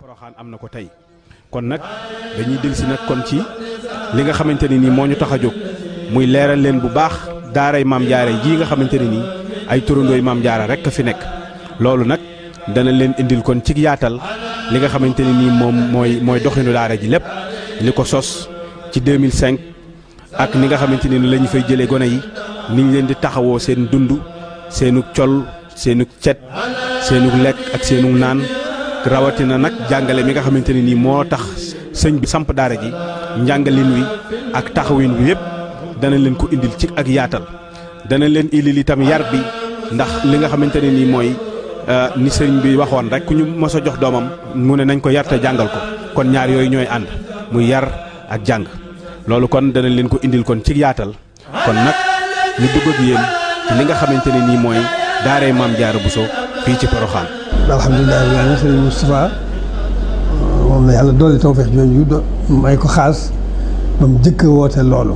Poroxaan am na ko tey kon nag dañuy dellusi nag kon ci li nga xamante ne nii moo ñu tax a jóg muy leeral leen bu baax daaray maam jaara jii nga xamante ne nii ay turandooy maam jaara rek a fi nekk loolu nag dana leen indil kon ci yaatal li nga xamante ne nii moom mooy mooy doxinu daara ji lépp li ko sos ci 2005 ak ni nga xamante ne ni la ñu fay jëlee gone yi ni ñu leen di taxawoo seen dund seenu col seenu cet seenu lekk ak seenu naan rawatina nag jàngale mi nga xamante ne nii moo tax sëñ bi samp daara ji njàngalin wi ak taxawin wi yëpp dana leen ko indil ci ak yaatal dana leen indil itam yar bi ndax li nga xamante ne nii mooy ni sëñ bi waxoon rek ku ñu mos a jox doomam mu ne nañ ko yar te jàngal ko kon ñaar yooyu ñooy ànd muy yar ak jàng loolu kon dana leen ko indil kon ci yaatal kon nag ñu dugg ak yéen ci li nga xamante ne nii mooy daaree maam Jaara Buso fii ci Poroxaan. alhamdulilah rabbil aalamiin sëriñ Moustapha moom la yàlla doole tawfeex jooju do may ko xaas ba mu jëkk woote loolu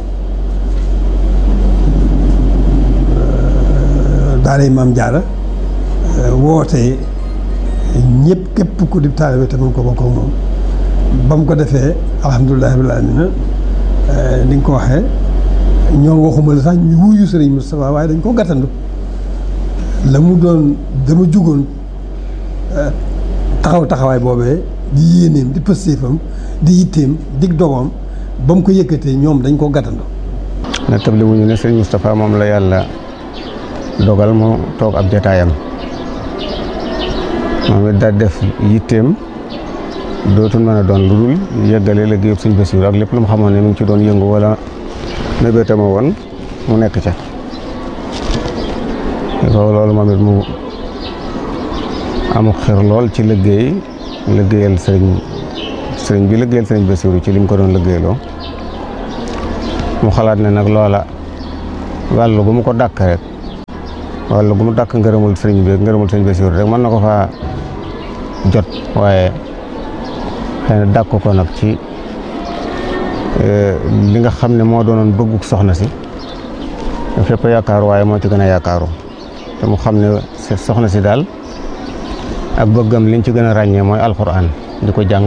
daaree maam Jaara woote ñëpp képp ku di taalibe te mun ko bokk ak moom ba mu ko defee alhamdulilah rabbil aalamiin ni nga ko waxee ñoom waxuma la sax ñu wuyu sëriñ Moustapha waaye dañ ko gàttandu la mu doon dama jugoon taxaw taxawaay boobee di yéeneem di pëstéefam di yitteem dig dogoom ba mu ko yëkkatee ñoom dañ ko gàttandu na table wuñu ne sëriñ Moustapha moom la yàlla dogal mu toog ab jataayam moom it daal def yitteem dootul mën a doon lu dul yëggale liggéeyub sëñ Basiru ak lépp lu mu xamoon ne mu ngi ci doon yëngu wala mébétama woon mu nekk ca ko loolu moom it mu amuk xir lool ci liggéey liggéeyal sëriñ sëriñ bi liggéeyal sëriñ Basiru ci li mu ko doon liggéeyloo mu xalaat ne nag loola wàllu gu mu ko dàkk rek wàllu gu mu dàkk ngërëmul sëriñ bi ngërëmul sëriñ Basiru rek mën na ko faa jot waaye xëy na dàkk ko nag ci li nga xam ne moo doonoon bëgguk soxna si fépp yaakaaru waaye moo ci gën a yaakaaru te mu xam ne soxna si daal ak bëggam liñ ci gën a ràññee mooy alxuraan di ko jàng